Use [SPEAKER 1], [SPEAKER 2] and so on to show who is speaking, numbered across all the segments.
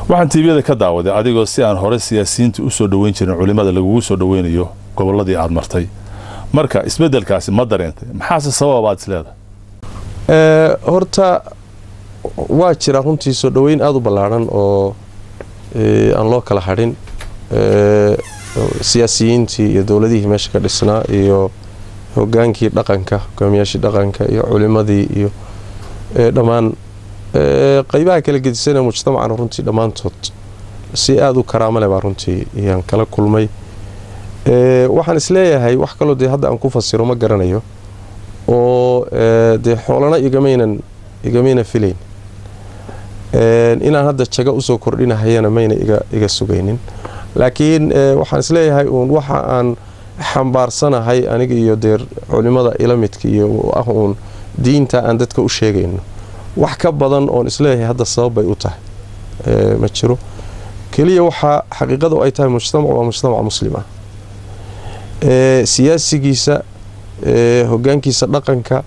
[SPEAKER 1] waxaan tiibiyada ka daawaday adigoo si aan hore siyaasiyiinta u soo dhoweyn jirin culimmada lagugu soo dhoweynayo gobolladii aad martay marka isbeddelkaasi ma dareentay maxaase sababaad isleedahay
[SPEAKER 2] horta waa jira runtii soo dhoweyn aada u ballaadhan oo aan loo kala hadhin siyaasiyiintii iyo dowladihii meesha ka dhisnaa iyo hogaankii dhaqanka hogaamiyaashii dhaqanka iyo culimadii iyo dhammaan qeybaha kala gedisana mujtamacana runtii dhammaantood si aada u karaamo leh baa runtii ayaan kala kulmay waxaan isleeyahay wax kaloo dee hadda aan ku fasiro ma garanayo oo dee xoolana igamaynan igamayna filayn inaan hadda jago usoo kordhinahayana mayna iga sugaynin laakiin waxaan isleeyahay uun waxa aan xambaarsanahay aniga iyo dee culimada ila midka iyo ah uun diinta aan dadka u sheegayno wax ka badan oon isleeyahay hadda sababbay u tahay ma jiro keliya waxaa xaqiiqadu ay tahay mujtamac waa mujtamac muslim ah siyaasigiisa hogaankiisa dhaqanka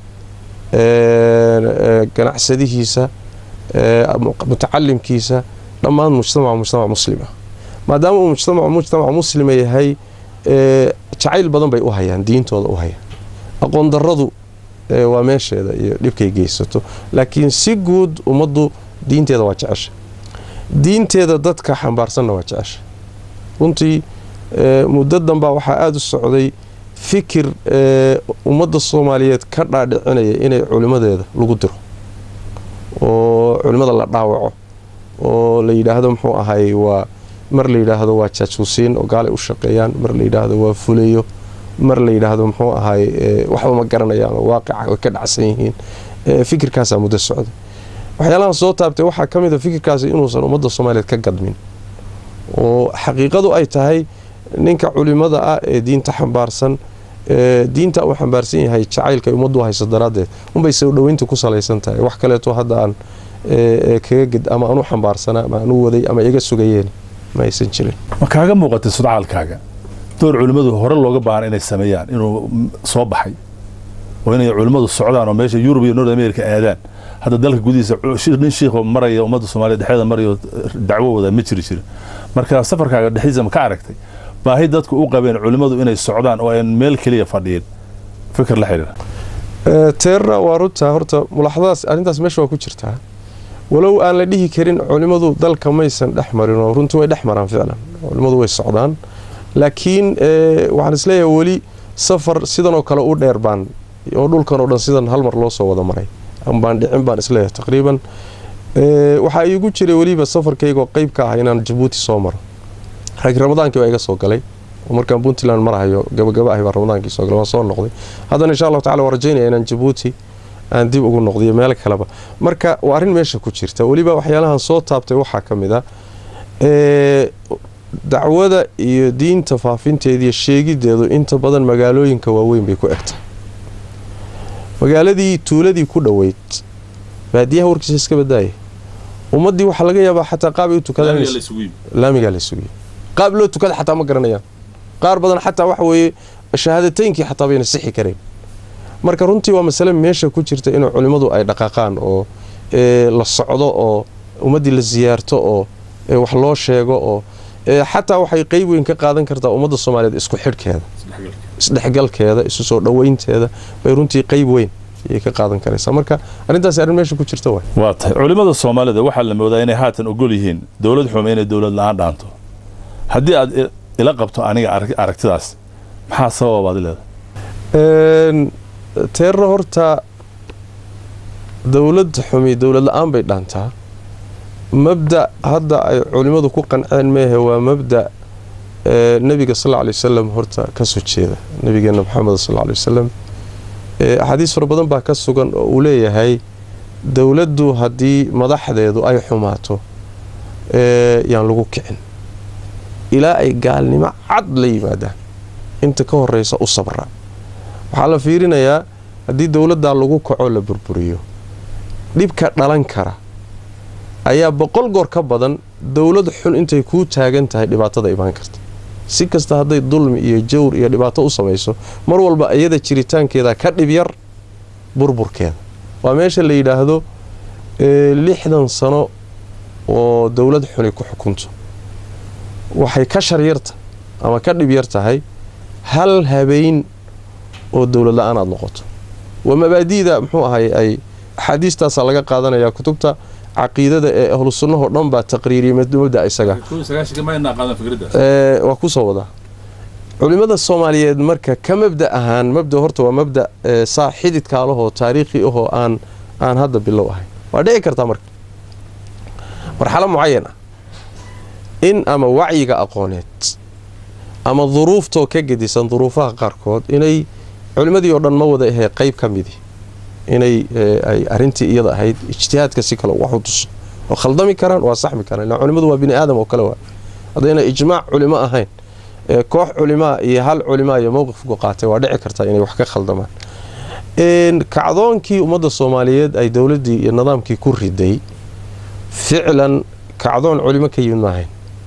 [SPEAKER 2] ganacsadihiisa mutacalimkiisa dhammaan mujtamac mujtamac muslima maadaama uu mujtamac mujtamac muslima yahay jacayl badan bay u hayaan diintooda u hayaan aqoon daradu waa meesheeda iyo dhibkay geysato laakiin si guud ummaddu diinteeda waa jecesha diinteeda dadka xambaarsanna waa jecesha runtii muddo danbaa waxaa aada u socday fikir ummadda soomaaliyeed ka dhaadhicinaya inay culimadeeda lagu diro oo culimada la dhaawaco oo la yidhaahdo muxuu ahay waa mar la yidhaahdo waa jaajuusiin oo gaalay u shaqeeyaan mar la yidhaahdo waa fuleyo mar la yidhaahdo muxuu ahay waxba ma garanayaan oo waaqica way ka dhacsan yihiin fikirkaasaa muddo socday waxyaalahan soo taabtay waxaa ka mid a fikirkaasi inuusan ummadda soomaaliyeed ka gadmin oo xaqiiqadu ay tahay ninka culimada ah ee diinta xambaarsan diinta uu xambaarsan yahay jacaylka ay ummaddu hayso daraaddeed unbay soo dhoweynta ku salaysan tahay wax kaleeto hadda aan kaga ged ama aan u xambaarsanaa ama aan u waday ama iga sugayeen ma aysan jirin
[SPEAKER 1] ma kaaga muuqatay sudcaalkaaga door culimmadu hore looga baahan inay sameeyaan inuu soo baxay oo inay culimmadu socdaan oo meesha yurub iyo north america aadaan hadda dalka gudihiisa nin shiikho maraya ummadda soomaliya dhexdeeda marayo dacwo wada ma jiri jirin marka safarkaaga dhexdiisa ma ka aragtay baahi dadku u qabeen culimmadu inay socdaan oo aan meel keliya fadhiyin fikir la xidhiira
[SPEAKER 2] teerna waa runtaa horta mulaxadaas arrintaas meesha waa ku jirtaa walow aan la dhihi karin culimmadu dalka maysan dhex marin oo runtii way dhex maraan ficlan culimmadu way socdaan laakiin waxaan isleeyahay weli safar sidan oo kale u dheer baan oo dhulkan oo dhan sidan hal mar loo soo wada maray baan dhicin baan isleeyahay taqriiban waxaa iigu jiray weliba safarkaygoo qeyb ka ah inaan jabuuti soo maro rag ramadaankii baa iga soo galay oo markaan puntland marahayo gabagaba ahi baa ramadaankii soo galay waan soo noqday haddana insha allahu tacala waan rajaynaya inaan jabuuti aan dib ugu noqdiyo meel kaleba marka waa arrin meesha ku jirta weliba waxyaalahan soo taabtay waxaa ka mid a dacwada iyo diinta faafinteediiyo sheegideedu inta badan magaalooyinka waaweyn bay ku egtahay magaaladii tuuladii ku dhoweyd baadiyaha warkiisa iska badaaya ummaddii waxaa laga yaabaa xataa qaabay u tukadaanlaamigaa la sugiyo qaab loo tukada xataa ma garanayaan qaar badan xataa waxa weeye shahaadateynkii xataa bayna sixi kareen marka runtii waa masale meesha ku jirta inuu culimmadu ay dhaqaaqaan oo la socdo oo ummaddii la siyaarto oo wax loo sheego oo xataa waxay qeyb weyn ka qaadan kartaa ummadda soomaaliyeed isku xidhkeeda isdhexgalkeeda isu soo dhoweynteeda bay runtii qeyb weyn ayay ka qaadan karaysaa marka arrintaas arrin meesha ku jirta waay
[SPEAKER 1] waa tahay culimmada soomaalida waxaa la moodaa inay haatan ogol yihiin dowlad xume inay dowlad la-aan dhaanto haddii aad ila qabto aniga aragtidaas maxaa sababaad leedahay
[SPEAKER 2] teerna horta dowlad xumi dowlad la-aan bay dhaantaa mabda hadda ay culimmadu ku qanceen meehe waa mabda nebiga sal ly wasalam horta ka soo jeeda nabigeena maxamed sal ly wasalam axaadiis fara badan baa ka sugan oo uu leeyahay dowladdu haddii madaxdeedu ay xumaato yaan lagu kicin ilaa ay gaalnimo cad la yimaadaan inta ka horeysa u sabra waxaa la fiirinayaa haddii dowladdaa lagu kaco la burburiyo dhibka dhalan kara ayaa boqol goor ka badan dowlad xun intay kuu taagan tahay dhibaatada imaan karta si kasta hadday dulmi iyo jawr iyo dhibaato u samayso mar walba iyada jiritaankeeda ka dhib yar burburkeeda waa meesha la yidhaahdo lixdan sano oo dowlad xuni ku xukunto waxay ka sharyarta ama ka dhib yar tahay hal habeyn oo dowlad la-aan aada noqoto waa mabaadi'da muxuu ahay ay axaadiistaasaa laga qaadanaya kutubta caqiidada ee ahlu sunnahoo dhan baa taqriiriyay mabda isaga waa kusoo wadaa culimada soomaaliyeed marka ka mabda ahaan mabda horta waa mabda saa xididkaalahoo taariikhi ahoo aan aan hadda bilow ahayn waa dhici kartaa marka marxalo mucayan ah in ama wacyiga aqooneed ama duruuftoo ka gedisan duruufaha qaarkood inay culimmadii oo dhan ma wada ahee qayb ka midi inay ay arrintii iyada ahayd ijtihaadka si kale wax u tuso oo khaldami karaan waa saxmi karaan ila culimmadu waa bini aadam oo kale waa haddayna ijmaac culimo ahayn koox culimaa iyo hal culimaa iyo mowqifku qaatay waa dhici kartaa inay wax ka khaldamaan kacdoonkii ummadda soomaaliyeed ay dowladdii iyo nidaamkii ku riday ficlan kacdoon culimo ka yimid maahayn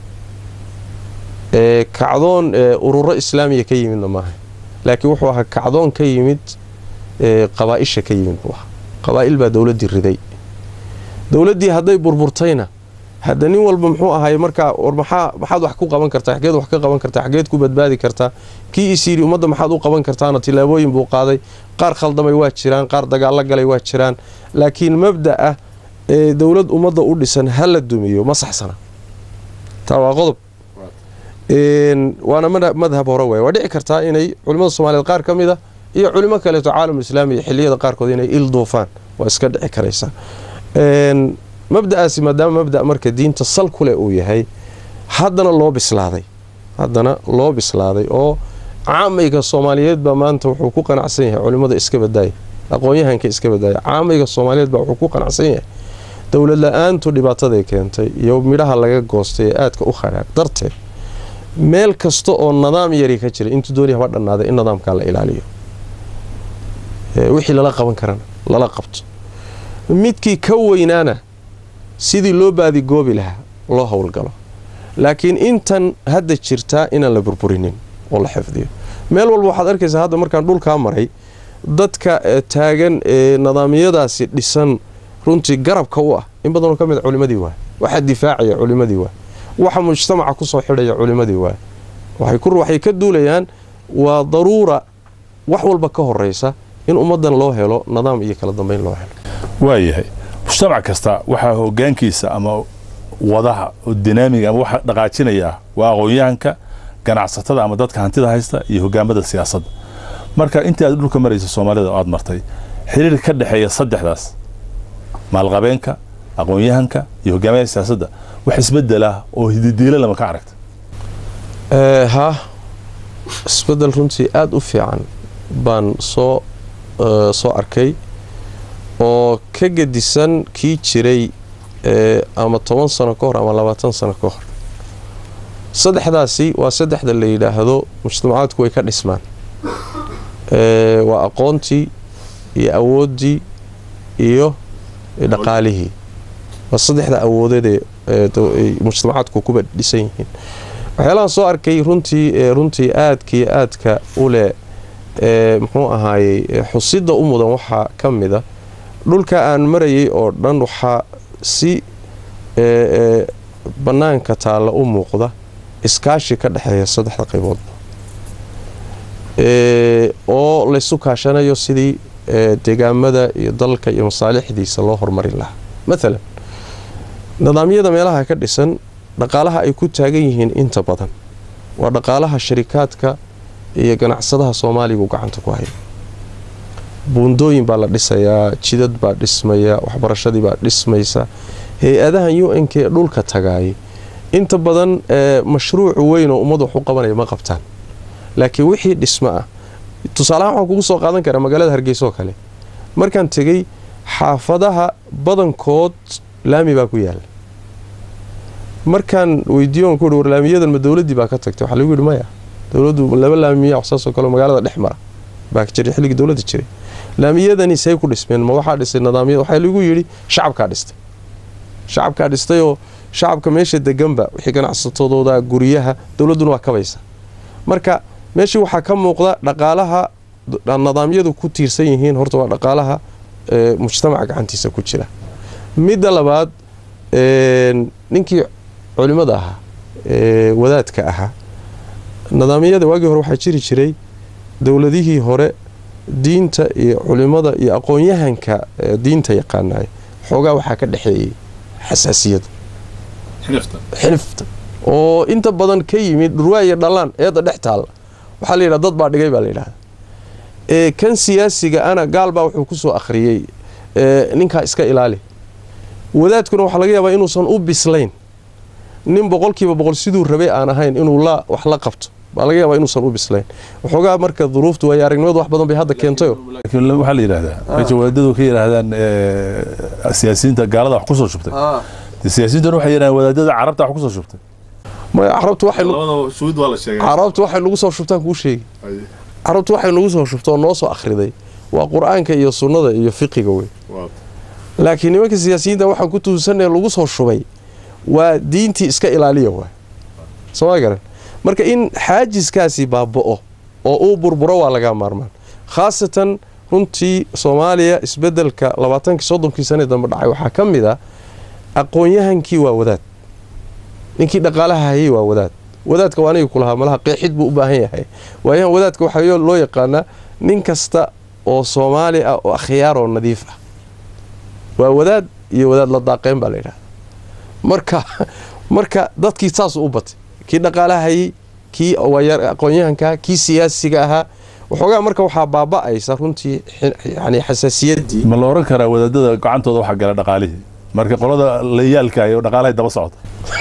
[SPEAKER 2] kacdoon ururo islaamiya ka yimidna maahayn laakiin wuxuu ahaa kacdoon ka yimid qabaaisha ka yimid buu ahaa qabaa'il baa dowladdii riday dowladdii hadday burburtayna hadda nin walba muxuu ahay markaa war maxaa maxaad wax ku qaban kartaa xageed wax ka qaban kartaa xageed ku badbaadi kartaa kii is yidhi ummadda maxaad u qaban kartaana tillaabooyin buu qaaday qaar khaldamay waa jiraan qaar dagaallo galay waa jiraan laakiin mabda ah ee dowlad ummadda u dhisan ha la dumiyo ma saxsana taa waa qodob waana madhab hore waay waa dhici kartaa inay culimmada soomaaliyeed qaar ka mid a iyo culimo kaleeto caalam islaami xilliyada qaarkood inay il duufaan waa iska dhici karaysaa mabda'aasi maadaama mabda marka diinta sal ku leh uu yahay haddana loo bislaaday haddana loo bislaaday oo caamayga soomaaliyeed baa maanta wuxuu ku qanacsan yahay culimmada iska badaaya aqoon-yahanka iska badaaya caamayga soomaaliyeed baa wuxuu ku qanacsan yahay dowlad la-aantu dhibaataday keentay iyo midhaha laga goostay ee aadka u khadhaag darteed meel kasta oo nidaam yari ka jira intuu dooni haba dhannaaday in nidaamkaa la ilaaliyo wixii lala qaban karana lala qabto midkii ka weynaana sidii loo baadigoobi lahaa loo howlgalo laakiin intan hadda jirtaa inaan la burburinin oo la xifdiyo meel walba waxaad arkaysaa hadda markaan dhulkaa maray dadka taagan ee nidaamyadaasi dhisan runtii garabka u ah in badanoo ka mid culimadii waay waxaa difaacaya culimadii waay waxa mujtamaca kusoo xidhaya culimadii waay waxay ka duulayaan waa daruura wax walba ka horeysa in ummadan loo helo nidaam iyo kala dambeyn loo helo
[SPEAKER 1] waayahay mujtamac kasta waxaa hogaankiisa ama wadaha oo dinaamiga ama waxa dhaqaajinaya waa aqoon-yahanka ganacsatada ama dadka hantida haysta iyo hogaamada siyaasadda marka intii aad dhulka maraysa soomaalida oo aad martay xiriir ka dhexeeya saddexdaas maalqabeenka aqoon-yahanka iyo hogaamada siyaasadda wax isbedelah oo hididiilo lama ka aragta
[SPEAKER 2] ha isbedel runtii aada u fiican baan soo soo arkay oo ka gedisan kii jiray ama toban sano ka hor ama labaatan sano ka hor saddexdaasi waa saddexda la yidhaahdo mujtamacaadku way ka dhismaan waa aqoontii iyo awooddii iyo dhaqaalihii waa saddexda awoodeed ee mujtamacaadku kuba dhisan yihiin waxyaalahaan soo arkay runtii runtii aadkii aadka u leh muxuu ahaayey xusida u mudan waxaa ka mida dhulka aan marayay oo dhan waxaa si bannaanka taalla u muuqda iskaashi ka dhexeeya saddexda qayboodba oo laysu kaashanayo sidii deegaamada iyo dalka iyo masaalixdiisa loo horumarin lahaa maalan nidaamyada meelaha ka dhisan dhaqaalaha ay ku taagan yihiin inta badan waa dhaqaalaha sharikaadka iyo ganacsadaha soomaaliga uu gacanta ku haya buundooyin baa la dhisayaa jidad baa dhismaya waxbarashadii baa dhismaysa hay-adahan u n k dhulka tagaayay inta badan mashruuc weyn oo ummad wax u qabanaya ma qabtaan laakiin wixii dhismo ah tusaalahaan waxaan kugu soo qaadan karaa magaalada hargeysa oo kale markaan tegey xaafadaha badankood laami baa ku yaala markaan weydiiyon ku war laamiyadan ma dowladdii baa ka tagtay waxaa lagu yidhi maya dowladdu laba laamiya waxsaasoo kale magaalada dhex mara baa jiray xilligii dowladda jiray laamiyadani say ku dhismeen ma waxaa dhisay nidaamyada waxaa lagu yidhi shacabkaa dhistay shacabkaa dhistayoo shacabka meesha deganba wixii ganacsatadooda guryaha dowladduna waa kabaysa marka meeshii waxaa ka muuqda dhaqaalaha nidaamyadu ku tiirsan yihiin horta waa dhaqaalaha mujtamaca gacantiisa ku jira midda labaad een, ninkii culimmada ahaa ee wadaadka ahaa nidaamyada waagii hore waxaa jiri jiray dowladihii hore diinta iyo culimmada iyo aqoon-yahanka ee diinta yaqaanaya xoogaa waxaa ka dhexeeyey xasaasiyada xilifta oo inta badan ka yimid dhurwaayo dhallaan eedda dhex taalla waxaa la yidhaha dad baa dhigay baa la yidhahda ee kan siyaasiga ana gaal baa wuxuu ku soo akhriyey ee ninkaa iska ilaali wadaadkuna waxaa laga yaabaa inuusan u bislayn nin boqolkiiba boqol siduu rabay aan ahayn inuu la wax la qabto baa laga yaabaa inuusan u bislayn waxoogaa marka duruuftu waayo aragnimadu wax badan bay hadda keentayo
[SPEAKER 1] laakiin waxaa la yidhahdaa meesha wadaadadu ka yidhaahdaan eh, siyaasiyiinta gaalada wax kusoo shubtay dee siyaasiyiintuna waxay yidhahdaan wadaadada carabta wax kusoo shubtay
[SPEAKER 2] maya carabtu waxay
[SPEAKER 1] labada shuhuud waa la sheegay
[SPEAKER 2] carabtu waxay nagu soo shubtaan kuu sheegi carabtu waxay nagu soo shubta oo noo soo akhriday waa qur-aanka iyo sunnada iyo fiqiga wey laakiin nimanka siyaasiyiinta waxaan ku tuusanaya lagu soo shubay waa diintii iska ilaaliya waay sooma garan marka in xaajiskaasi baaba'o oo uu burburo waa laga maarmaan khaasatan runtii soomaaliya isbedelka labaatankii soddonkii sane dambe dhacay waxaa ka mid a aqoon-yahankii waa wadaad ninkii dhaqaalaha hayay waa wadaad wadaadka waa aniga kulahaa malaha qeexid buu u baahan yahay waayahan wadaadka waxaa yo- loo yaqaanaa nin kasta oo soomaali ah oo akhyaar oo nadiif ah waa wadaad iyo wadaad la daaqeen baa la yidhahda marka marka dadkii saasuu u batay kii dhaqaalaha hayay kii waaya- aqoon-yahanka kii siyaasiga ahaa waxoogaa marka waxaa baaba'aysa runtii xi- yani xasaasiyaddii
[SPEAKER 1] ma la oran karaa wadaadada gacantooda waxaa gala dhaqaalihii marka qolada layaalka iyo dhaqaalahay daba socota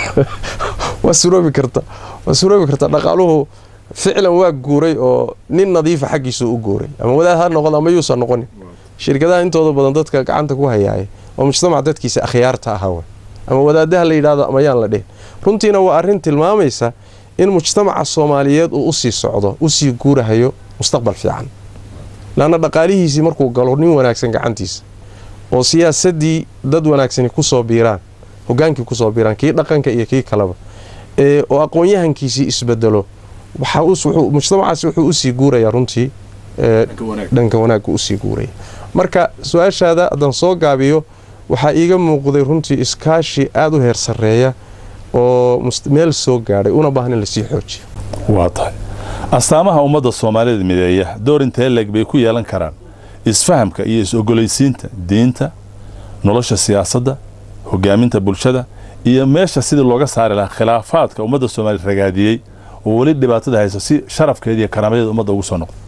[SPEAKER 2] waa suroobi karta waa suroobi karta dhaqaaluhu ficlan waa guuray oo nin nadiifa xaggiisu u guuray ama wadaad ha noqdo ama yuusan noqonin shirkadaha intooda badan dadka gacanta ku hayaaya oo mujtamac dadkiisa akhyaarta ahaa way ama wadaadaha la yidhahdo ama yaan la dhihin runtiina waa arrin tilmaamaysa in mujtamaca soomaaliyeed uu usii socdo usii guurahayo mustaqbal fiican laanna dhaqaalihiisii markuu galo nin wanaagsan gacantiisa oo siyaasadii dad wanaagsani kusoo biiraan hogaankii kusoo biiraan kii dhaqanka iyo kii kaleba ee oo aqoon-yahankiisii isbedelo waxaa us- wuxuu- mujtamacaasi wuxuu usii guurayaa runtii ee, dhanka wanaagga usii guuraya marka su-aashaada haddaan soo gaabiyo waxaa iiga muuqday runtii iskaashi aada u heer sarreeya oo mus- meel soo gaadhay una baahan in lasii xoojiyo
[SPEAKER 1] waa tahay astaamaha ummadda soomaalida mideeya door intee leeg bay ku yeelan karaan isfahamka iyo is-ogolaysiinta diinta nolosha siyaasadda hogaaminta bulshada iyo meesha sidii looga saari lahaa khilaafaadka ummadda soomaaliyed ragaadiyey oo weli dhibaatada hayso si sharafkeeda iyo karaamadeeda ummadda ugu soo noqdo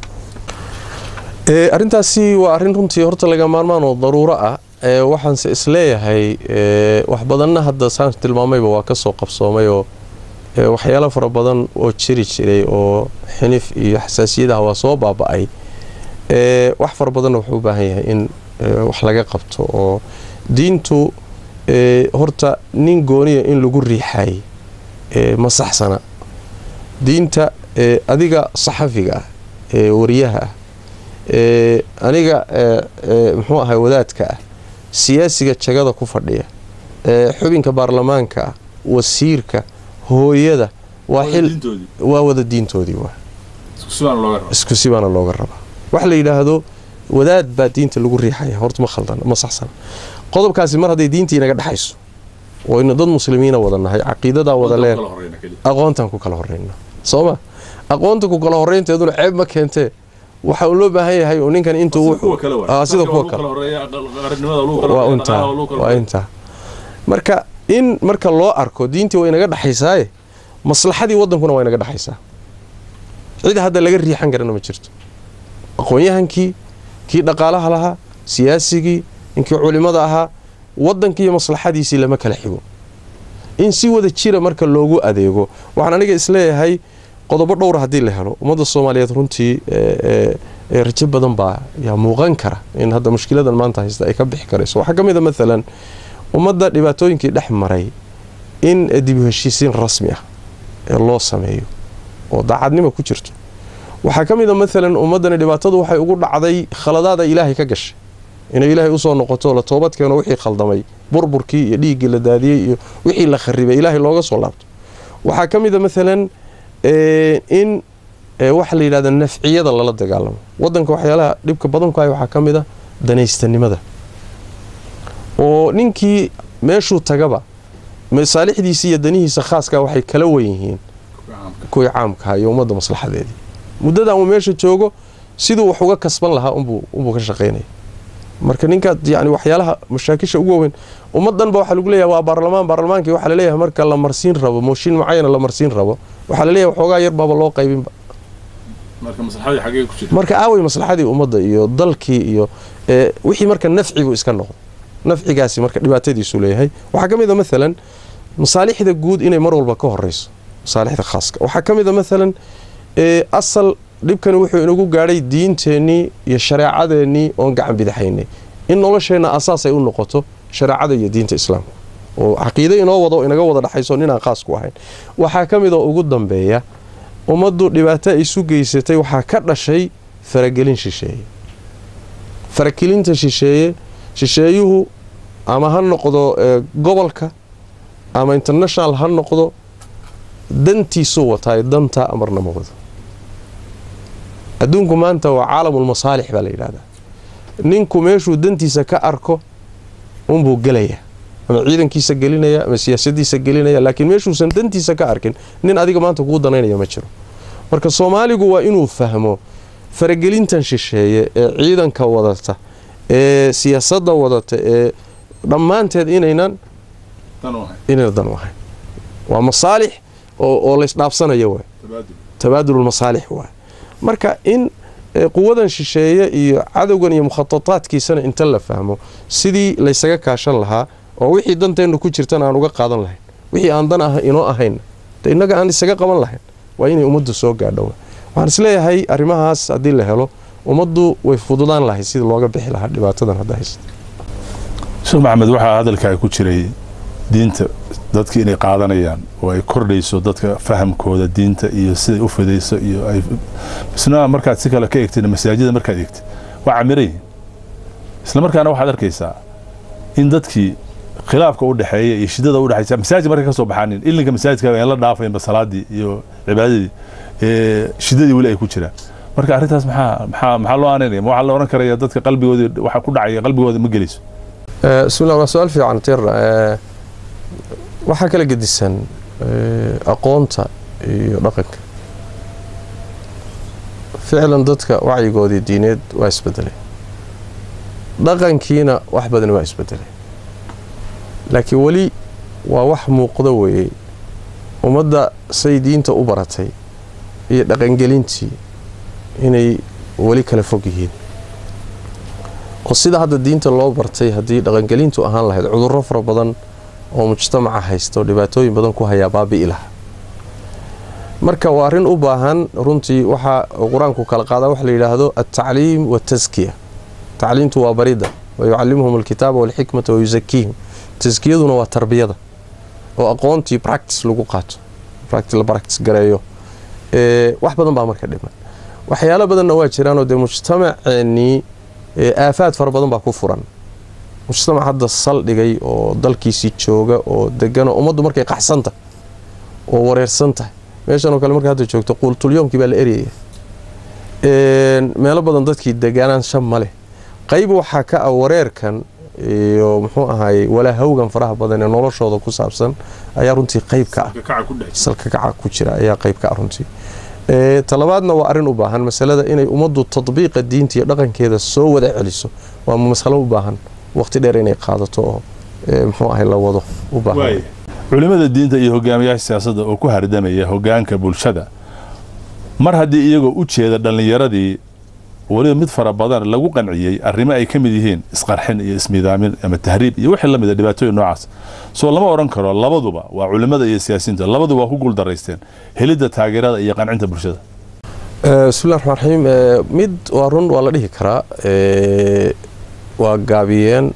[SPEAKER 2] Ee, arrintaasi waa arrin runtii horta laga maarmaan oo daruuro ah ee, waxaanse isleeyahay ee, wax badanna hadda saan tilmaamayba waa kasoo qabsoomay oo ee, waxyaalo fara badan oo jiri jiray oo xinif iyo xasaasiyadaha waa soo baaba'ay ee, wax fara badanna wuxuu u baahan yahay in ee, wax laga qabto oo diintu ee, horta nin gooniya in lagu riixay ee, ma saxsana diinta ee, adiga saxafiga ah ee wariyaha ah ee, aniga ee, ee, muxuu ahay wadaadka ah siyaasiga jagada ku fadhiya ee, xubinka baarlamaanka ah wasiirka hooyada waa xil waa wada diintoodii waa isku si baana looga rabaa waxa la yidhaahdo wadaad baa diinta lagu riixaya horta ma khaldan ma saxsana qodobkaasi mar hadday diinta inaga dhexayso oo ina dad muslimiina wada nahay caqiidadaa wada leer aqoontan ku kala horeyna sooma aqoonta ku kala horeynteeduna ceeb ma keentee waxa uu loo baahan yahay oo ninkan intuu Ah, sida kuwa kale waa intaa waa intaa marka in marka loo arko diintii way inaga dhexaysaaye maslaxadii wadankuna waa inaga dhexaysaa cid hadda laga riixan karana ma jirto aqoon-yahankii kii dhaqaalaha lahaa siyaasigii inkii culimada ahaa wadankii iyo maslaxadiisii lama kala xigo in si wada jira marka loogu adeego waxaan aniga isleeyahay qodobo dhowra haddii la helo ummadda soomaaliyeed runtii ee, ee, ee, rajo badan baa yaa muuqan kara in hadda mushkiladan maanta haysta ay ka bixi karayso waxaa ka mid a maalan ummadda dhibaatooyinkii dhex maray in dib u heshiisiin rasmi ah ee loo sameeyo oo daacadnimo ku jirto waxaa ka mid a maalan ummaddani dhibaatadu waxay ugu dhacday khaladaada ilaahay ka gashay inay ilaahay usoo noqoto la toobad keeno wixii khaldamay burburkii iyo dhiiggii la daadiyey iyo wixii la kharibay ilaahay looga soo laabto waxaa ka mid a maalan ee, in ee, waxa la yidhahda nafciyada lala dagaalamo wadanka waxyaalaha dhibka badanku hay waxaa ka mid a danaystanimada oo ninkii meeshuu tagaba masaalixdiisa iyo danihiisa khaaska waxay kala wen yihiin kuwii caamkaha iyo ummadda maslaxadeedii muddadan uu meesha joogo siduu wax uga kasban lahaa unbuu ka shaqaynaya marka ninkaad yani waxyaalaha mashaakisha ugu waaweyn ummaddanba waxaa lagu leeyahay waa baarlamaan baarlamaankii waxaa laleeyahay marka la marsiin rabo mooshin mucayana la marsiin rabo waxaa laleeyahay waxoogaa yar baaba loo qaybinba marka aaway maslaxadii ummadda iyo dalkii iyo wixii marka nafcigu iska noqdo nafcigaasi marka dhibaatadiisu leeyahay waxaa ka mid a maalan masaalixda guud inay mar walba ka horeyso masaalixda khaaska waxaa ka mid a maalan asal dhibkani wuxuu inagu gaadhay diinteennii iyo shareecadeennii oon gacan bidaxaynay in nolosheenna asaas ay u noqoto shareecada iyo diinta islaamka oo caqiide inoo wado inaga wada dhexayso ninaan khaas ku ahayn waxaa ka mid oo ugu dambeeya ummaddu dhibaato ay isu geysatay waxaa ka dhashay faragelin shisheeye faragelinta shisheeye shisheeyuhu ama ha noqdo gobolka ama international ha noqdo dantiisuu wataayo dantaa amarna ma wado adduunku maanta waa caalamulmasaalix baa la yidhahdaa ninku meeshuu dantiisa ka arko unbuu gelaya ama ciidankiisa gelinaya ama siyaasadiisa gelinaya laakiin meeshuusan dantiisa ka arkin nin adiga maanta kuu danaynaya ma jiro marka soomaaligu waa inuu fahmo faragelintan shisheeye ee ciidanka wadata ee siyaasadda wadata ee dhammaanteed inaynan inayna dan u ahayn waa masaalix oo laysdhaafsanaya waay tabaadululmasaalix waay marka in quwadan shisheeye iyo cadowgan iyo mukhatataadkiisana inta la fahmo sidii laysaga kaashan lahaa oo wixii danteennu ku jirtana aan uga qaadan lahayn wixii aan dan ah inoo ahayn de innaga aan isaga qaban lahayn waa inay ummaddu soo gaadho waxaan isleeyahay arrimahaas haddii la helo ummaddu way fududaan lahay sida looga bixi lahaa dhibaatadan hadda haysta
[SPEAKER 1] sheekh maxamed waxaa hadalkaa ku jiray diinta dadki inay qaadanayaan oo ay kordhayso dadka fahamkooda diinta iyo siday u fidayso iyo ay isna markaad si kale ka eegtid masaajida markaad eegtid waa camiray isla markaana waxaad arkaysaa in dadkii khilaafka u dhexeeya iyo shidada u dhexaysa masaajid markay ka soo baxaanin ilinka masaajidka aan la dhaafaynba salaadii iyo cibaadadii shidadii weli ay ku jiraan marka arrintaas maxaa maxaa maxaa loo aaneynaya ma waxaa la odhan karaya dadka qalbigoodii waxa ku dhacaya qalbigooda ma gelayso
[SPEAKER 2] bismillah waa su-aal fiican tir waxaa kala gedisan aqoonta iyo dhaqanka ficlan dadka wacyigoodii diineed waa isbedelay dhaqankiina wax badan waa isbedelay laakiin weli waa wax muuqda weeyey ummadda say diinta u baratay iyo dhaqangelintii inay weli kala fog yihiin oo sida hadda diinta loo bartay haddii dhaqangelintu ahaan lahayd cudurro fara badan oo mujtamaca haysta oo dhibaatooyin badan ku hayaa baabi'i laha marka waa arrin u baahan runtii waxaa qur-aanku kala qaadaa waxa la yidhaahdo altacliim waataskiya tacliimtu waa baridda wa yucallimuhum alkitaaba walxikmata wa yusakiihim taskiyaduna waa tarbiyada oo aqoontii practice lagu qaato la practice gareeyo wax badan baa marka dhiman waxyaalo badanna waa jiraanoo dee mujtamaceennii aafaad fara badan baa ku furan mujtamac hadda saldhigay oo dalkiisii jooga oo degano ummaddu markay qaxsanta oo wareersan tahay meeshanoo kale marka hadda joogto quultulyoomkii baa la eryaya meelo badan dadkii deganaan shan ma leh qayb waxaa ka ah wareerkan iyo muxuu ahaayey walaahawgan faraha badan ee noloshooda ku saabsan ayaa runtii qayb ka ah salka kaca ku jira ayaa qayb ka ah runtii talabaadna waa arrin u baahan masalada inay ummaddu tadbiiqa diinta iyo dhaqankeeda soo wada celiso waa masalo u baahan waqti dheer inay qaadato oo muxuu ahay la wado u baahan
[SPEAKER 1] culimmada diinta iyo hogaamiyaasha siyaasadda oo ku hardamaya hogaanka bulshada mar haddii iyagoo u jeeda dhallinyaradii weliba mid fara badan lagu qanciyey arrimo ay ka mid yihiin isqarxin iyo ismiidaamin ama tahriib iyo wixii la mida dhibaatooyin noocaas soo lama odhan karo labaduba waa culimmada iyo siyaasiyiinta labaduba waa ku guuldaraysteen helidda taageerada iyo qancinta bulshada
[SPEAKER 2] bismillahi raxmaan raxiim mid waa run waa la dhihi karaa waa gaabiyeen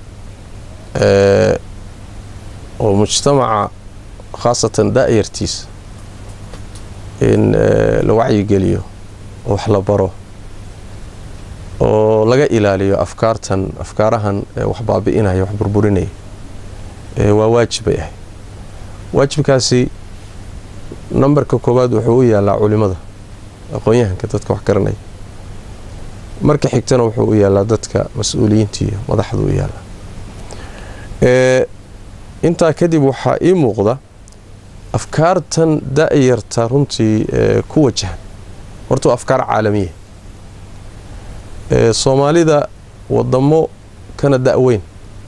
[SPEAKER 2] oo mujtamaca khaasatan da'yartiisa in la wacyigeliyo oo wax la baro oo laga ilaaliyo afkaartan afkaarahan wax baabi'inaya wax burburinaya waa waajib bay ahay waajibkaasi nambarka koowaad wuxuu u yaalaa culimada aqoon-yahanka dadka wax garanaya marka xigtana wuxuu u yaalaa dadka mas-uuliyiinta iyo madaxda u yaalaa intaa kadib waxaa ii muuqda afkaartan da-yarta runtii ku wajahan horta waa afkaar caalamiya soomaalida wadamo kana da-weyn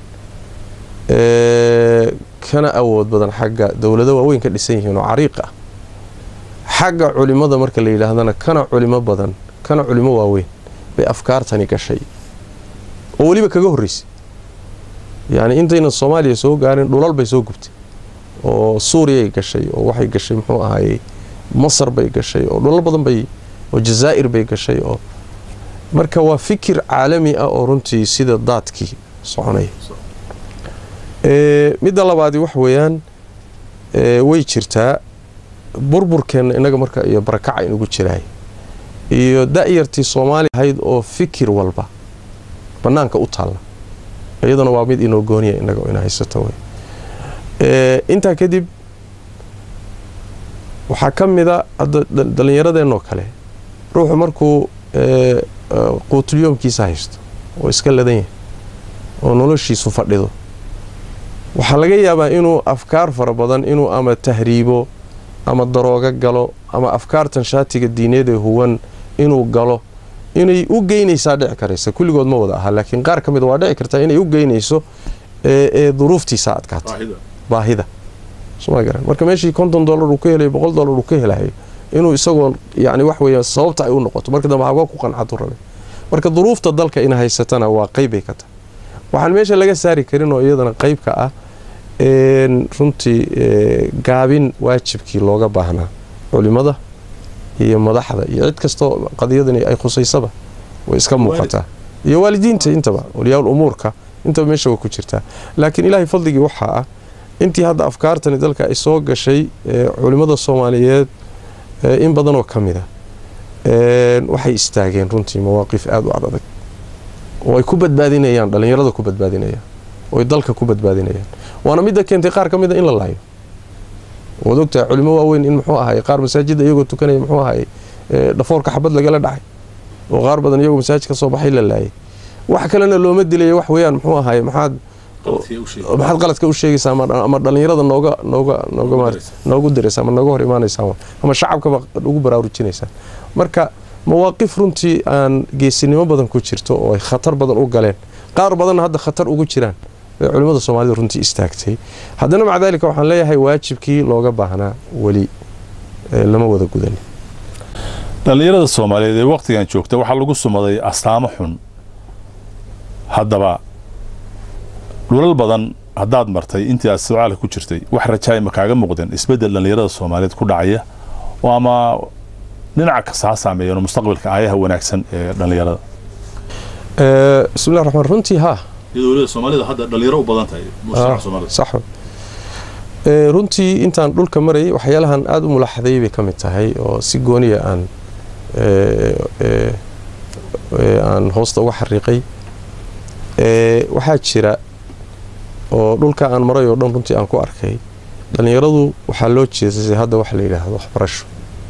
[SPEAKER 2] kana awood badan xagga dowlado waaweyn ka dhisan yihiin oo cariiq ah xagga culimada marka la yidhaahdana kana culimo badan kana culimo waaweyn bay afkaartani gashay oo weliba kaga horreysay yacni intaynan soomaaliya soo gaarin dhulal bay soo gubtay oo suuriyay gashay oo waxay gashay muxuu ahaayey masar bay gashay oo dhulal badan bay oo jazaa'ir bay gashay oo marka waa fikir caalami ah oo runtii sida daadkii soconaya midda labaadi wax weeyaan way jirtaa burburkeenna innaga marka iyo barakaca inugu jiraay iyo da-yartii soomaaliya ahayd oo fikir walba bannaanka u taalla iyaduna waa mid inoo gooniya innaga ina haysato wey intaa kadib waxaa ka mida hadda dhallinyaradeenoo kale ruuxu markuu quutulyoomkiisa haysto oo iska ladan yahay oo noloshiisu fadhido waxaa laga yaabaa inuu afkaar fara badan inuu ama tahriibo ama daroogo galo ama afkaartan shaatiga diineed ee huwan inuu galo inay u geynaysaa dhici karaysa kulligood ma wada aha laakiin qaar ka mida waa dhici kartaa inay u geynayso ee duruuftiisa adkaata baahida soma garan marka meeshii konton dollar uu ka helayo boqol dollar uu ka helayo inuu isagoo yani wax weeya sababta ay u noqoto marka dambe haga ku qancadu rabe marka duruufta dalka ina haysatana waa qeybbay ka tahay waxaan meesha laga saari karin oo iyadana qeyb ka ah runtii gaabin waajibkii looga baahnaa culimada iyo madaxda iyo cid kastoo qadiyadani ay khusaysaba way iska muuqataa iyo waalidiinta intaba waliyaa umuurka intaba meesha way ku jirtaa laakiin ilaahay fadligii waxaa ah intii hadda afkaartani dalka ay soo gashay culimmada soomaaliyeed in badanoo ka mid a waxay istaageen runtii mawaaqif aada u adadag oo ay ku badbaadinayaan dhallinyarada ku badbaadinayaan oo ay dalka ku badbaadinayaan waana midda keentay qaar ka mid a in la laayo waad ogtahay culimo waaweyn in muxuu ahay qaar masaajidda iyagoo tukanaya muxuu ahay dhafoorka xabad lagala dhacay oo qaar badan iyagoo masaajid ka soo baxay la laayay wax kalena looma dilaya wax weeyaan muxuu ahay maxaad maxaad qaladka u sheegaysaa ama dhallinyarada nooga nooga nooga noogu diraysa ama nooga hor imaanaysaa ama shacabkaba ugu baraarujinaysaa marka mawaaqif runtii aan geesinimo badan ku jirto oo ay khatar badan u galeen qaar badanna hadda khatar ugu jiraan bay culimmada soomaalida runtii istaagtay haddana maca daalika waxaan leeyahay waajibkii looga baahnaa weli lama wada gudanin
[SPEAKER 1] dhallinyarada soomaaliyeed ee wakhtigan joogta waxaa lagu sumaday astaamo xun haddaba dhulal badan haddaad martay intii aad socaalka ku jirtay wax rajaay ma kaaga muuqdeen isbeddel dhallinyarada soomaaliyeed ku dhacaya oo ama dhinaca kasta ha saameeyeen mustaqbalka aayaha wanaagsan ee dhallinyarada
[SPEAKER 2] bismillahi raxmaan runtii haa
[SPEAKER 1] iyadoo weliba soomaalida hadda dhalinyaro u badan tahay mujtamaca soomaalida
[SPEAKER 2] sax runtii intaan dhulka marayay waxyaalahan aada u mulaaxadeeyay bay ka mid tahay oo si gooniya aan aan hoosta uga xariiqay waxaa jira oo dhulka aan maray oo dhan runtii aan ku arkay dhallinyaradu waxaa loo jeesasay hadda waxa la yidhaahdo waxbarasho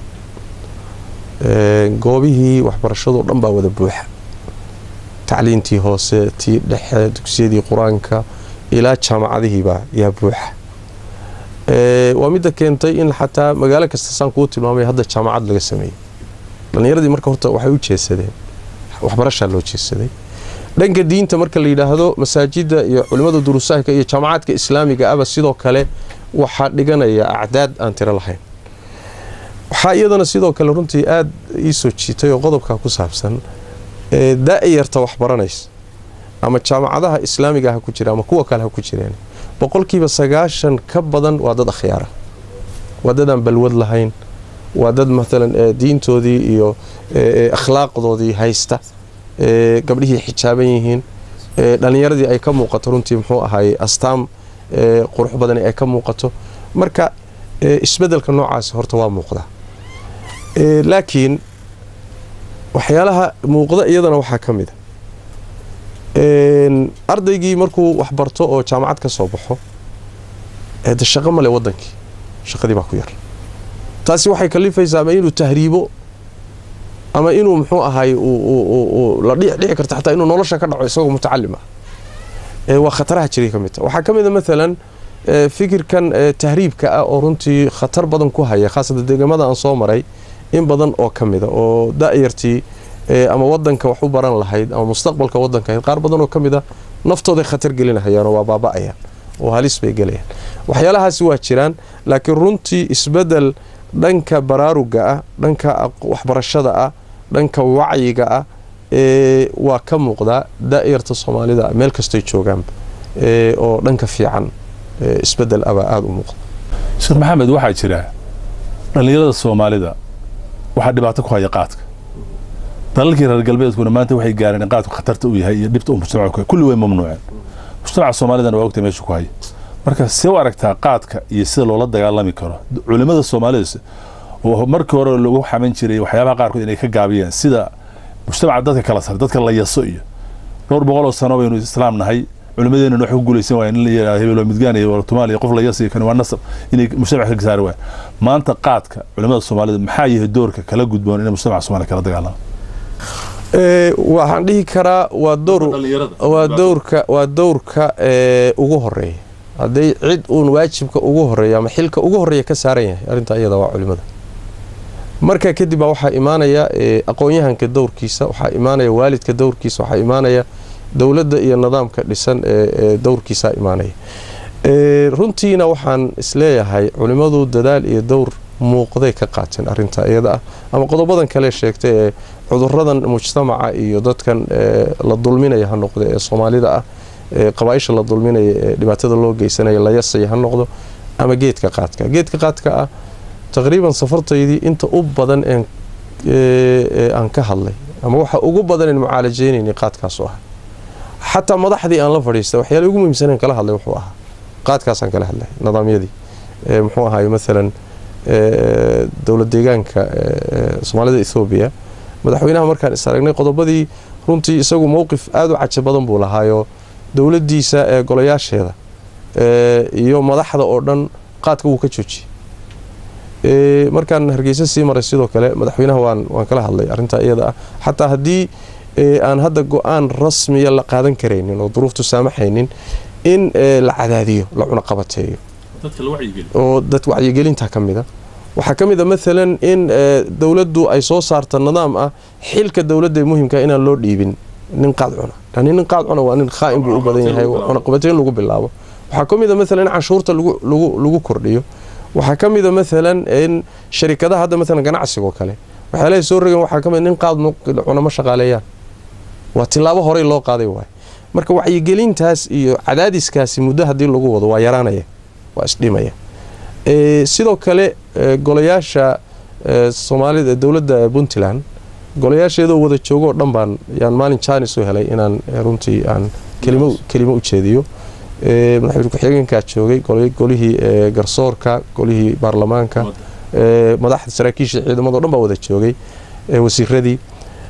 [SPEAKER 2] goobihii waxbarashadoo dhan baa wada buuxa tacliintii hoose tii dhexe dugsiyadii qur-aanka ilaa jaamacadihiibaa yaa buuxa waa midda keentay in xataa magaalo kasta saan kuu tilmaamay hadda jaamacad laga sameeyey dhallinyaradii marka horta waxay u jeesadeen waxbarashaa loo jeesaday dhanka diinta marka la yidhaahdo masaajida iyo culimmada duruusaahka iyo jaamacaadka islaamiga aba sidoo kale waxaa dhiganaya acdaad aan tiro lahayn waxaa iyadana sidoo kale runtii aada ii soo jiitay oo qodobkaa ku saabsan da-yarta waxbaranaysa ama jaamacadaha islaamiga ha ku jira ama kuwa kale ha ku jireen boqolkiiba sagaashan ka badan waa dad akhyaara waa dad aan balwad lahayn waa dad maalan diintoodii iyo akhlaaqdoodii haysta gabdhihii xijaaban yihiin dhallinyaradii ay ka muuqato runtii muxuu ahaayey astaam qurux badani ay ka muuqato marka isbedelka noocaasi horta waa muuqda laakiin waxyaalaha muuqda iyadana waxaa ka mid a ardaygii markuu waxbarto oo jaamacad ka soo baxo de shaqo male wadankii shaqadii baa ku yar taasi waxay kalifaysaa ama inuu tahriibo ama inuu muxuu ahaay la dhici karta xataa inuu nolosha ka dhaco isagoo mutacalim ah waa khataraha jiray ka mid ta waxaa ka mid a maalan fikirkan tahriibka ah oo runtii khatar badan ku haya khaasatan deegamada aan soo maray in badan oo ka mida oo da-yartii ama wadanka wax u baran lahayd ama mustaqbalka wadanka ahayd qaar badan oo ka mid a naftooday khatar gelinahayaanoo waa baaba-ayaan oo halis bay gelayaan waxyaalahaasi waa jiraan laakiin runtii isbedel dhanka baraaruga ah dhanka waxbarashada ah dhanka wacyiga ah waa ka muuqdaa da-yarta soomaalida meel kastay joogaanba oo dhanka fiican isbedel abaa aada u muuqda
[SPEAKER 1] sheekh maxamed waxaa jira dhallinyarada soomaalida waxaa dhibaato ku haya qaadka dalalkii reer galbeedkuna maanta waxay gaareen in qaadku khatarta u yahay iyo dhibta uu mujtamaca kulli way mamnuuceen mujtamaca soomaalidana waa ogtay meesha ku haya marka see u aragtaa qaadka iyo sida loola dagaalami karo culimmada soomaalida oo markii hore lagu xaman jiray waxyaabaha qaarkood inay ka gaabiyeen sida mujtamaca dadka kala sar dadka la yaso iyo dhowr boqoloo sano baynu islaam nahay culimadeena wax ku guulaysan waaya in la yidhahdo hebelo midgaan iyo tumaal iyo qof la yasi kan waa nasab inay mujtamaca ka saari waaya maanta qaadka culimada soomaalida maxaa yahay doorka kala gudboon inay mujtamaca soomaalida kala dagaalama
[SPEAKER 2] waxaan dhihi karaa waa dowr waa dowrka waa dowrka ugu horeeya hadday cid uun waajibka ugu horeeya ama xilka ugu horeeya ka saaran yahay arrintaa iyada waa culimada markaa kadib baa waxaa imaanaya aqoon-yahanka dowrkiisa waxaa imaanaya waalidka dowrkiisa waxaa imaanaya dowladda iyo nidaamka dhisan ee dowrkiisaa imaanaya runtiina waxaan isleeyahay culimmadu dadaal iyo dowr muuqday ka qaateen arintaa iyada ah ama qodobadan kale sheegtay ee cuduradan mujtamaca iyo dadkan la dulminaya ha noqdo ee soomaalida ah qabaaisha la dulminaya ee dhibaatada loo geysanaya la yasaya ha noqdo ama geedka qaadka geedka qaadka ah taqriiban safartaydii inta u badan aan ka hadlay ama waxa ugu badan en mucaalajeynayna qaadkaasu ah xataa madaxdii aan la fadhiistay waxyaala ugu muhiimsaneen kala hadlay wuxuu ahaa qaadkaasaan kala hadlay nidaamyadii muxuu ahaay maalan dowlad deegaanka soomaalida ethoobiya madaxweynaha markaan is aragnay qodobadii runtii isagu mowqif aada u caja badan buu lahaayo dowladdiisa ee golayaasheeda iyo madaxda oo dhan qaadka wuu ka joojiyey markaan hargeysa sii maray sidoo kale madaxweynaha waan waan kala hadlay arrintaa iyada ah xataa haddii aan hadda go-aan rasmiya la qaadan karaynin oo duruuftu saamaxaynin in la cadaadiyo la cunaqabateeyo oo dad wacyigelinta ka mida waxaa ka mid a maalan in dowladdu ay soo saarta nidaam ah xilka dowladda ee muhimka inaan loo dhiibin nin qaad cuna yani nin qaad cuna waa nin khaa'in buu u badan yahay cunaqabateyn lagu bilaabo waxaa ka mid a maalan in canshuurta lagu kordhiyo waxaa ka mid a maalan in sharikadaha hadda maalan ganacsigoo kale waxyaalahay soo rogen waxaa ka mid nin qaad cuna ma shaqaaleeyaan waa tilaabo horey loo qaaday waay marka wacyigelintaas iyo cadaadiskaasi muddo haddii lagu wado waa yaraanaya waa isdhimaya sidoo kale golayaasha soomaalida dowladda puntland golayaasheedoo wada joogoo dhan baan yaan maalin jaanis u helay inaan runtii aan kelimo u jeediyo madaxweyne ku-xigeenkaa joogay golihii garsoorka golihii baarlamaanka madaxda saraakiisha ciidamado dhan baa wada joogay wasiiradii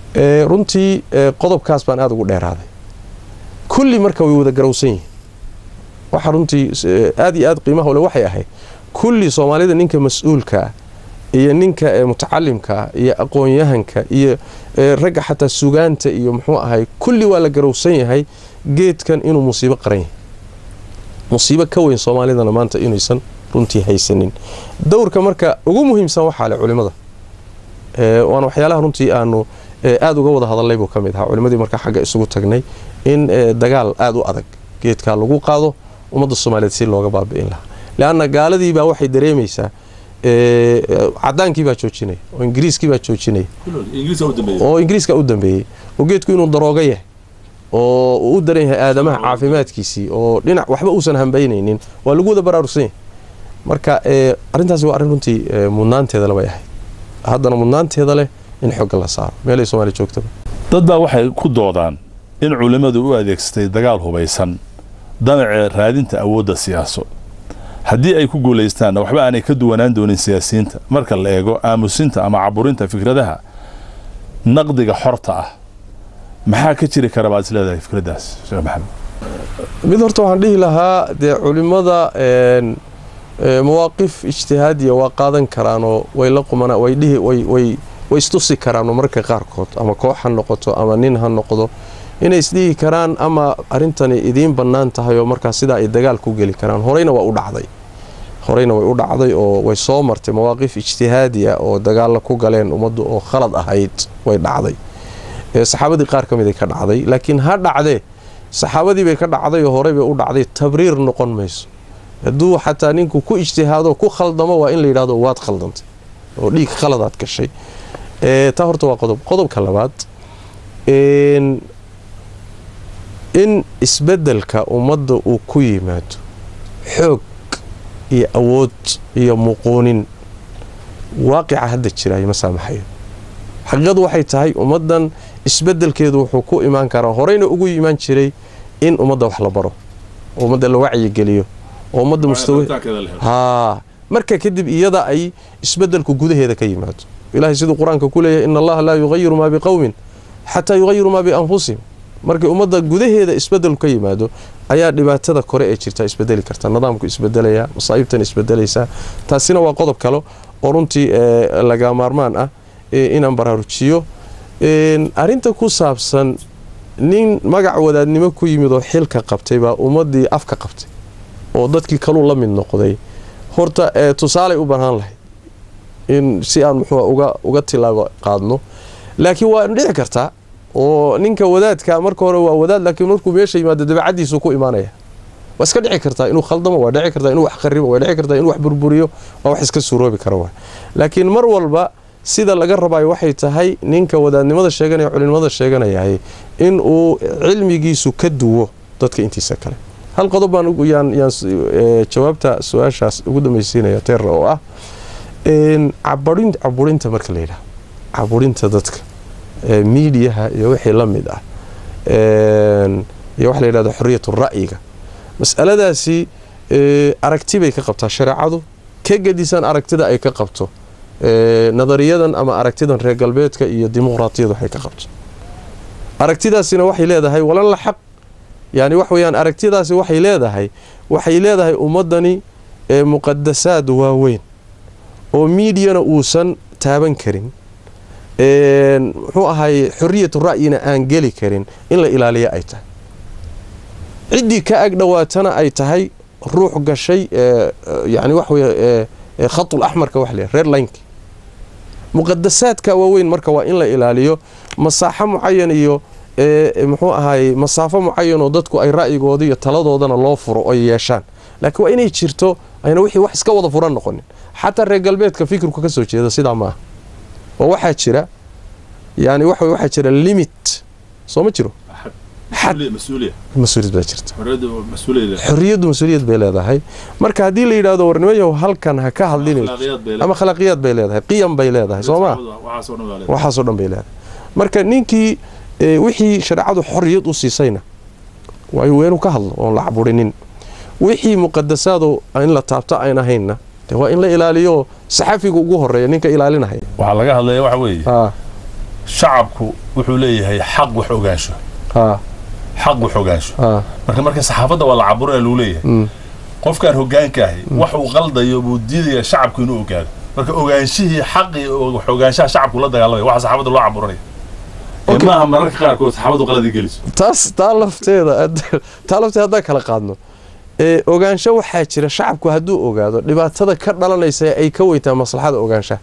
[SPEAKER 2] runtii qodobkaas baan aada ugu dheeraaday kulli marka way wada garowsan yihiin waxa runtii aada iyo aada qiimaha ole waxay ahayd kulli soomaalida ninka mas-uulkaa iyo ninka mutacalimka ah iyo aqoon-yahanka iyo ragga xataa sugaanta iyo muxuu ahay kulli waa la garowsan yahay geedkan inuu musiibo qaran yahay musiibo ka weyn soomaalidana maanta inaysan runtii haysanin dowrka marka ugu muhiimsan waxaa le culimada waana waxyaalaha runtii aanu aada uga wada hadalnay buu ka mid ahaa culimadii markaa xagga isugu tagnay in dagaal aada u adag geedkaa lagu qaado ummadda soomaaliyeed si looga baabi'in lahaa leanna gaaladiibaa waxay dareemaysaa cadaankiibaa joojinaya oo ingiriiskiibaa joojinaya oo ingiriiska u dambeeyey oo geedku inuu darooga yahay oo uu u daran yahay aadamaha caafimaadkiisii oo dhinac waxba uusan hambaynaynin waa lagu wada baraarugsan yahay marka arrintaasi waa arrin runtii mudnaanteeda labay ahayd haddana mudnaanteeda leh in xooga la saaro meelay soomaaliya joogtaba
[SPEAKER 1] dad baa waxay ku doodaan in culimmadu u adeegsatay dagaal hubaysan damacee raadinta awoodda siyaaso haddii ay ku guulaystaanna waxba aanay ka duwanaan doonin siyaasiyiinta marka la eego aamusinta ama caburinta fikradaha naqdiga xorta ah maxaa ka jiri kara baad is leedahay fikraddaas sheekh maxamed
[SPEAKER 2] mid horta waxaan dhihi lahaa dee culimmada mawaaqif ijtihaadiya waa qaadan karaanoo way la qumana way dhihi way way way istusi karaanoo marka qaarkood ama koox ha noqoto ama nin ha noqdo inay isdhihi karaan ama arrintani idiin bannaan tahay oo markaas sidaa ay dagaal ku geli karaan horeyna waa u dhacday horeyna way u dhacday oo way soo martay mawaaqif ijtihaadi ah oo dagaalla ku galeen ummaddu oo khalad ahayd way dhacday saxaabadii qaar ka mid ay ka dhacday laakiin ha dhacdee saxaabadii bay ka dhacday oo horey bay u dhacday tabriir noqon mayso hadduu xataa ninku ku ijtihaado ku khaldamo waa in la yidhahdo waad khaldantay oo dhiig khaladaad gashay taa horta waa qodob qodobka labaad in isbeddelka ummadda uu ku yimaado xoog iyo awood iyo muquunin waaqica hadda jiraayo ma saamaxayo xaqiiqadu waxay tahay ummaddan isbeddelkeedu wuxuu ku imaan karaa horeyna ugu imaan jiray in ummadda wax la baro oo ummadda la wacyigeliyo oo ummadda mustawa haa marka kadib iyada ay isbeddelku gudaheeda ka yimaado ilahay siduu qur-aanka ku leeyahay ina allaha laa yugayiru maa biqowmin xataa yugayiru maa bianfusihim markii ummadda gudaheeda isbeddelku ka yimaado ayaa dhibaatada kore ee jirta isbedeli karta nidaamku isbedelaya masaa'ibtan isbedelaysaa taasina waa qodob kale oo runtii laga maarmaan ah inaan baraarujiyo arrinta ku saabsan nin magac wadaadnimo ku yimid oo xilka qabtay baa ummaddii afka qabtay oo dadkii kaluu la mid noqday horta tusaalay u banaan lahayd in si aan muxuu uga uga tilaabo qaadno laakiin waa dhici kartaa oo ninka wadaadka marka hore waa wadaad laakiin markuu meesha yimaado dabacadiisu ku imaanaya waa iska dhici kartaa inuu khaldamo waa dhici kartaa inuu wax qaribo waa dhici kartaa inuu wax burburiyo waa wax iska suuroobi kara waa laakiin mar walba sida laga rabayo waxay tahay ninka wadaadnimada sheeganaya culimada sheeganayahay in uu cilmigiisu ka duwo dadka intiisa kale hal qodob baan yaan yaan jawaabta su-aashaas ugu dambaysiinaya teera oo ah cabarin caburinta marka la yidhaha caburinta dadka miidiyaha iyo wixii la mid ah iyo waxa la yidhahda xoriyat ra'yiga mas'aladaasi aragti bay ka qabtaa shareecadu ka gedisan aragtida ay ka qabto nadariyadan ama aragtidan reer galbeedka iyo dimuqraatiyadu waxay ka qabto aragtidaasina waxay leedahay walan la xaq yani wax weyaan aragtidaasi waxay leedahay waxay leedahay ummadani muqadasaad waaweyn oo miidiyana uusan taaban karin muxuu ahay xoriyatu ra'yina aan geli karin in la ilaaliya ay tahay ciddii ka ag dhowaatana ay tahay ruux gashay yani wax wey khatul axmarka wax le reer linki muqadasaadka waaweyn marka waa in la ilaaliyo masaaxo mucayan iyo muxuu ahaay masaafo mucayan oo dadku ay ra'yigooda iyo taladoodana loo furo oy yeeshaan laakiin waa inay jirto ayna wixii wax iska wada furan noqonin xataa reer galbeedka fikirku ka soo jeeda sidaa ma aha oo waxaa jira yani waxa waxaa jira limit soo ma jiro mas-uuliyad baa jirta xorriyaddu mas-uuliyad bay leedahay marka haddii la yidhahdo warnimayahow halkan ha ka hadlinayso ama khalaaqiyaad bay leedahay qiyam bay leedahay soo maa waxaasoo dhan bay leedahay marka ninkii wixii shareecadu xorriyad u siisayna waayo weenu ka hadlo oon la caburinin wixii muqadasaado in la taabto ayn ahaynna de waa in la ilaaliyo saxafiga ugu horeeya ninka ilaalinahaya
[SPEAKER 1] waxaa laga hadlaya waxa weeye shacabku wuxuu leeyahay xaq wax ogaansho xaq wax ogaansho marka marka saxaafadda waa la caburina lagu leeyahay qofkaan hogaanka ahi wax uu qaldayo buu diidaya shacabku inuu ogaado marka ogaanshihii xaqii wax ogaanshaha shacabku la dagaalamaya waxa saxaafadda loo caburinaya maaha mararka qaarkood saxaafaddu qaladi geliso
[SPEAKER 2] taas taa lafteeda taa lafteeda haddaan kala qaadno ogaansho waxaa jira shacabku hadduu ogaado dhibaatada ka dhalanaysa ay ka weytaa maslaxada ogaanshaha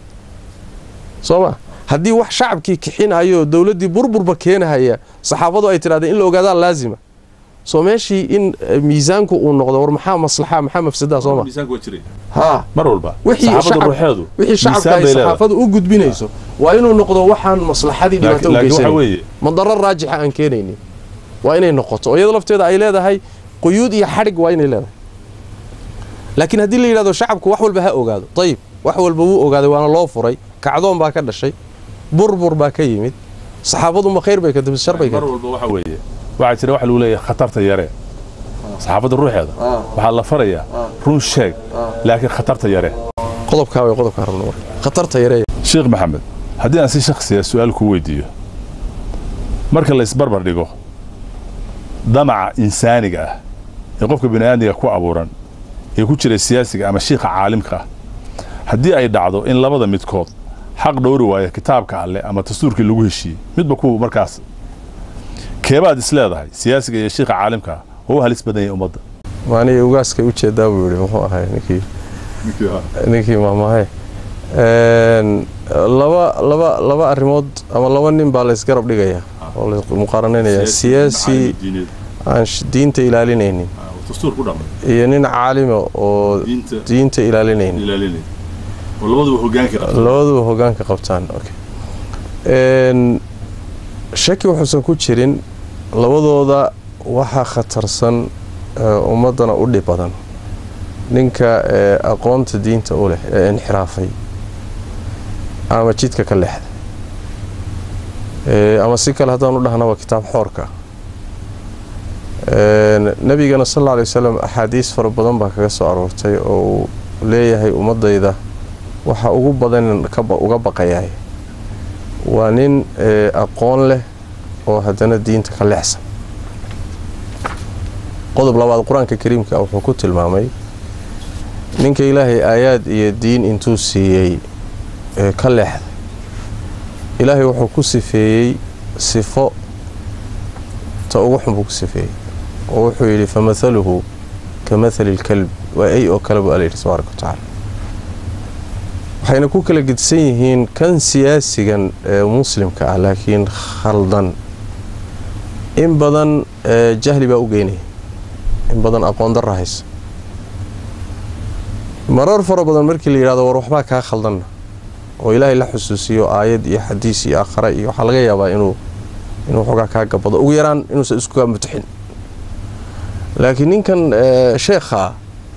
[SPEAKER 2] soo ma haddii wax shacabkii kixinayo dowladdii burburba keenahaya saxaafadu ay tidhahdeen in la ogaadaa laazima soo meeshii in miisaanku uu noqdo war maxaa maslaxa maxaa mafsadaa soo ma ha
[SPEAKER 1] mar walba
[SPEAKER 2] wixii shacabka ay saxaafadu u gudbinayso waa inuu noqdo waxaan maslaxadii dhibaato u geysanay madaro raajixa aan keenaynin waa inay noqoto oo iyada lafteeda ay leedahay quyuud iyo xadhig waa inay leedahay laakiin haddii la yidhahdo shacabku wax walba ha ogaado ayib wax walba wuu ogaaday waana loo furay kacdoon baa ka dhashay burbur baa ka yimid saxaafadu ma khayr bay ka shar bay
[SPEAKER 1] mar walba waxa weeye waxaa jira waxa lagu leeyahay khatarta yare saxaafadda ruuxeeda waxaa la farayaa run sheeg laakiin khatarta yare
[SPEAKER 2] qodobkaa way qodobkaa rabno marka khatarta yare
[SPEAKER 1] sheekh maxamed haddii aan si shakhsiya su-aal ku weydiiyo marka la isbarbar dhigo damaca insaaniga ah ee qofka bini aadmiga ku abuuran ee ku jira siyaasiga ama shiikha caalimka ah haddii ay dhacdo in labada midkood xaq dhowri waayo kitaabka alleh ama dastuurkii lagu heshiiyey midba kuwa markaas keebaad is leedahay siyaasiga iyo shiikha caalimka ah oo u halis badan yahay ummadda
[SPEAKER 2] maaniga ugaaskay u jeedaa buu yihi muxuu ahay ninkii ninkii maamahay laba laba laba arrimood ama laba nin baa laysgarab dhigayaa oo la muqaaranaynayaa siyaasi aan diinta ilaalinaynin iyo nin caalima oo diinta ilaalinaynin labaduba hogaanka qabtaan shaki wuxuusan ku jirin labadooda waxaa khatarsan ummaddana u dhib badan ninka aqoonta diinta u leh ee inxiraafay ama jidka ka leexda ama si kale haddaan u dhahnaba kitaab xoorka nabigana sal alla alay wasalam axaadiis fara badan baa kaga soo aroortay oo uu leeyahay ummadayda waxa ugu badan uga baqayaay waa nin aqoon leh oo haddana diinta ka leexsan qodob labaad qur-aanka kariimka wuxuu ku tilmaamay ninka ilaahay aayaad iyo diin intuu siiyey ka leexday ilaahay wuxuu ku sifeeyey sifo ta ugu xun buu ku sifeeyey oo wuxuu yidhi famathaluhu ka mathali lkalb waa ay oo kale buu alla yidhi tabaaraka wa tacaala waxayna ku kala gedsan yihiin kan siyaasigan ee muslimka ah laakiin khaldan in badan jahli baa u geynaya in badan aqoon darra haysa marar fara badan markii la yidhahdo war waxbaa kaa khaldanna oo ilaahay la xusuusiyo aayad iyo xadiis iyo aakhare iyo waxaa laga yaabaa inuu inuu xoogaa kaa gabado ugu yaraan inuusan iskuga mutixin laakiin ninkan sheekha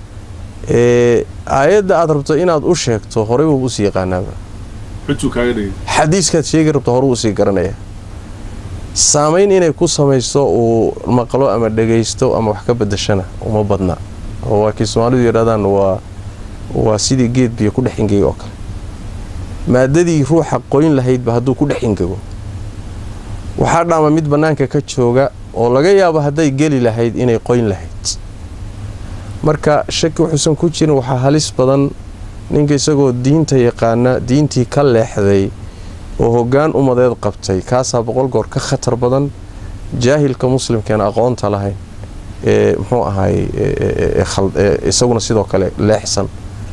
[SPEAKER 2] aayadda aad rabto inaad u sheegto horey buu usii yaqaanaaba xadiiskaad sheegi rabto horuu usii garanaya saamayn inay ku samaysto uu maqlo ama dhagaysto ama wax ka bedashana uma badna oo waa kii soomaalidu yidhahdaan waa waa sidii geed biyo ku dhex ingega oo kale maadadii ruuxa qoyn lahaydba hadduu ku dhex ingego waxaa dhaama mid bannaanka ka jooga oo laga yaabo hadday geli lahayd inay qoyn lahayd marka shaki wuxuusan ku jirin waxaa halis badan ninka isagoo diinta yaqaana diintii ka leexday oo hoggaan umadeed qabtay kaasaa boqol goor ka khatar badan jaahilka muslimkeena aqoonta lahayn ee muxuu ahaay isaguna sidoo kale leexsan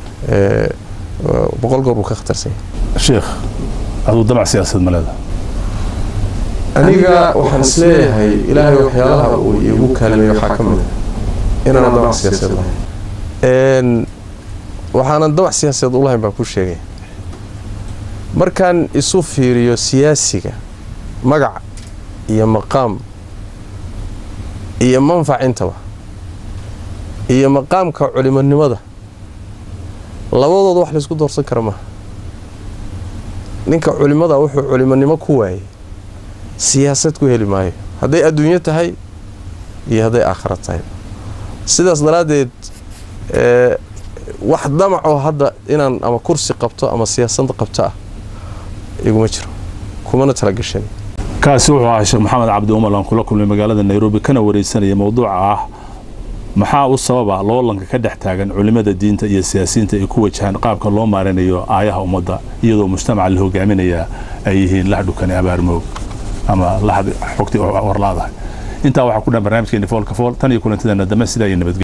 [SPEAKER 2] boqol goor buu ka khatarsanya
[SPEAKER 1] sheekh aduu damac siyaasad ma leeda
[SPEAKER 2] aniga waxaan isleeyahay ilaahay waxyaalaha uu iigu kaalmeeye waxaa ka mid a inaanan damac siyaasadeed lahayn waxaanan damac siyaasadeed u lahayn baan ku sheegaya markaan isu fiiriyo siyaasiga magac iyo maqaam iyo manfac intaba iyo maqaamka culimonimada labadooda wax laysku doorsan kara maaha ninka culimada wuxuu culimonimo ku waayay siyaasad ku heli maayo hadday adduunyo tahay iyo hadday aakhira tahay sidaas daraaddeed wax damacoo hadda inaan ama kursi qabto ama siyaasada qabto ah iguma jiro kumana talagashan
[SPEAKER 1] kaasi wuxuu ahaa sheekh maxamed cabdi umar aan kula kulmay magaalada nairobi kana wareysanaya mowduuca ah maxaa u sababa loolanka ka dhex taagan culimada diinta iyo siyaasiyiinta ay ku wajahaan qaabka loo maarinayo aayaha ummadda iyadoo mujtamaca la hogaaminayaa ay yihiin lahdhukani abaarmoog ama lahad xogtii warlaadahay intaa waxaa ku dhan barnaamijkeeni foolka fool tan iyo kulantideena dambe sidaa iyo nabadgelyo